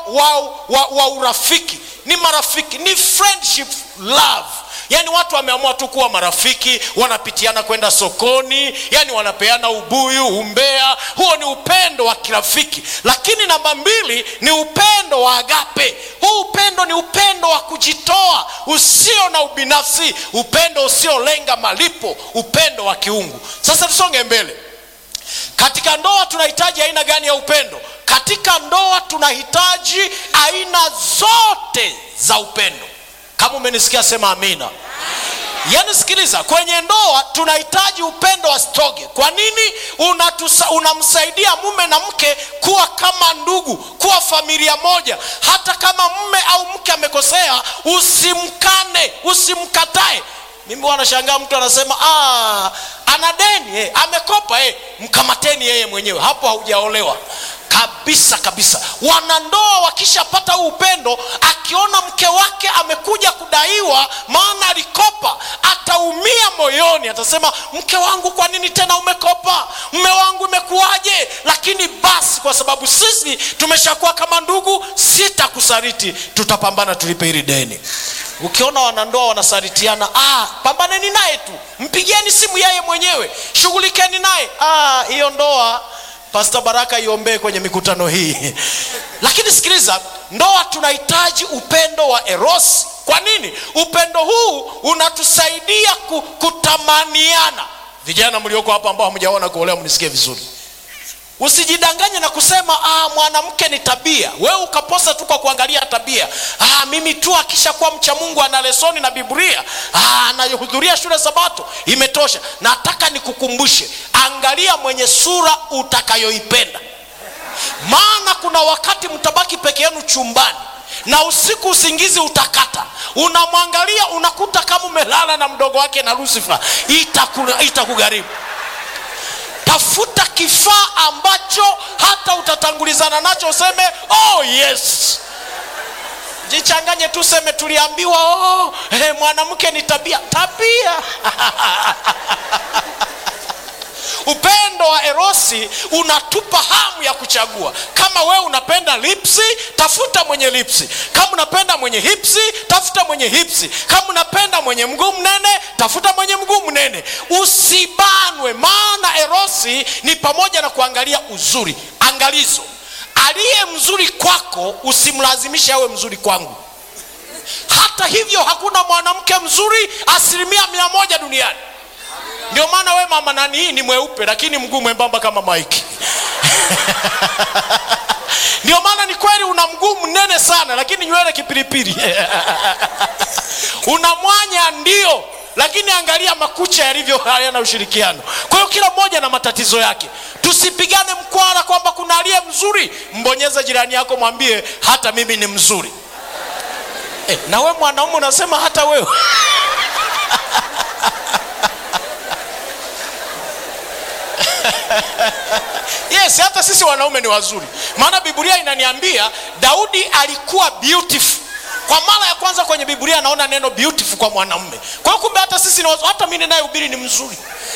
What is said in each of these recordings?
wa, wa, wa urafiki ni marafiki ni friendship love yaani watu wameamua tu kuwa marafiki wanapitiana kwenda sokoni yani wanapeana ubuyu umbea huo ni upendo wa kirafiki lakini namba mbili ni upendo wa agape huu upendo ni upendo wa kujitoa usio na ubinafsi upendo usiolenga malipo upendo wa kiungu sasa tusonge mbele katika ndoa tunahitaji aina gani ya upendo katika ndoa tunahitaji aina zote za upendo kama umenisikia sema amina yaani sikiliza kwenye ndoa tunahitaji upendo wa stoge kwa nini Unatusa, unamsaidia mume na mke kuwa kama ndugu kuwa familia moja hata kama mume au mke amekosea usimkane usimkatae mimi wanashangaa mtu anasema "Ah, ana deni eh, amekopa eh, mkamateni yeye mwenyewe hapo haujaolewa kabisa kabisa wanandoa wakishapata huu upendo akiona mke wake amekuja kudaiwa maana alikopa ataumia moyoni atasema mke wangu kwa nini tena umekopa mme wangu imekuwaje lakini basi kwa sababu sisi tumeshakuwa kama ndugu sitakusariti tutapambana tulipe hili deni ukiona wanandoa wanasaritiana ah, pambaneni naye tu mpigieni simu yeye mwenyewe shughulikeni naye ah, hiyo ndoa pasta baraka iombee kwenye mikutano hii lakini sikiliza ndoa tunahitaji upendo wa erosi kwa nini upendo huu unatusaidia ku, kutamaniana vijana mlioko hapa ambao hamjaona kuolewa mnisikie vizuri usijidanganye na kusema ah, mwanamke ni tabia wewe ukaposa tu kwa kuangalia tabia ah, mimi tu akishakuwa mcha mungu ana lesoni na biblia ah, anahudhuria shule sabato imetosha nataka nikukumbushe angalia mwenye sura utakayoipenda maana kuna wakati mtabaki peke yenu chumbani na usiku usingizi utakata unamwangalia unakuta kama umelala na mdogo wake na lusifa itakugharimu ita tafuta kifaa ambacho hata utatangulizana nacho useme oh yes jichanganye tu seme tuliambiwa oh, hey, mwanamke ni tabia tabia upendo wa erosi unatupa hamu ya kuchagua kama wewe unapenda lipsi tafuta mwenye lipsi kama unapenda mwenye hipsi tafuta mwenye hipsi kama unapenda mwenye mguu mnene tafuta mwenye mguu mnene usibanwe maana erosi ni pamoja na kuangalia uzuri angalizo aliye mzuri kwako usimlazimishe awe mzuri kwangu hata hivyo hakuna mwanamke mzuri asilimia mia moja duniani ndio maana we mama nani hii ni mweupe lakini mguu mwembamba kama maiki ndio maana ni kweli una mguu mnene sana lakini nywele kipilipili una mwanya ndio lakini angalia makucha yalivyo hayana ushirikiano kwa hiyo kila mmoja na matatizo yake tusipigane mkwara kwamba kuna aliye mzuri mbonyeze jirani yako mwambie hata mimi ni mzuri eh, na we mwanaume unasema hata wewe yes hata sisi wanaume ni wazuri maana biblia inaniambia daudi alikuwa beautiful kwa mara ya kwanza kwenye biblia anaona neno beautiful kwa mwanamume kwa hiyo kumbe hata sisi ni wazuri. hata mi ninayehubiri ni mzuri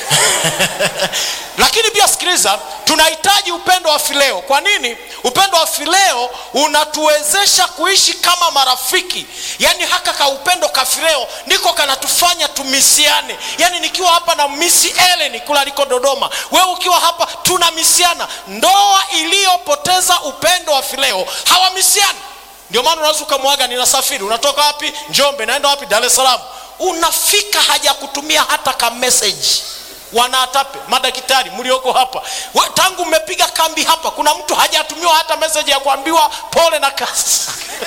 lakini pia sikiliza tunahitaji upendo wa fileo kwa nini upendo wa fileo unatuwezesha kuishi kama marafiki yaani haka ka upendo ka fileo ndiko kanatufanya tumisiane yaani nikiwa hapa na misi eleni kula aliko dodoma wewe ukiwa hapa tunamisiana ndoa iliyopoteza upendo wa fileo hawamisiani ndio maana unaweza ukamwaga ninasafiri unatoka wapi njombe naenda wapi dar es salaam unafika haja kutumia hata ka message wanaatape madaktari mlioko hapa We, tangu mmepiga kambi hapa kuna mtu hajatumiwa hata message ya kuambiwa pole na kazi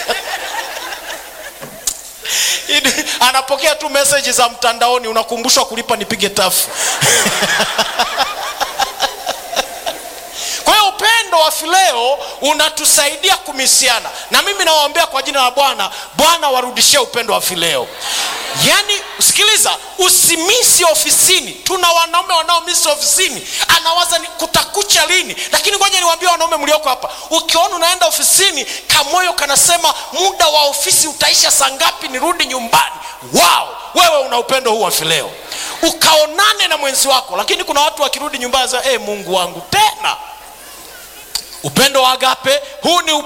anapokea tu message za mtandaoni unakumbushwa kulipa nipige tafu kwa hiyo upendo wa fileo unatusaidia kumisiana na mimi nawaombea kwa jina la bwana bwana warudishie upendo wa fileo yaani sikiliza usimisi ofisini tuna wanaume wanaomisi ofisini anawaza ni kutakucha lini lakini ngoja niwaambie wanaume mlioko hapa ukiona unaenda ofisini kamoyo kanasema muda wa ofisi utaisha saa ngapi nirudi nyumbani wao wewe una upendo huu wa fileo ukaonane na mwenzi wako lakini kuna watu wakirudi nyumbani hey, mungu wangu tena upendo wa agape huu ni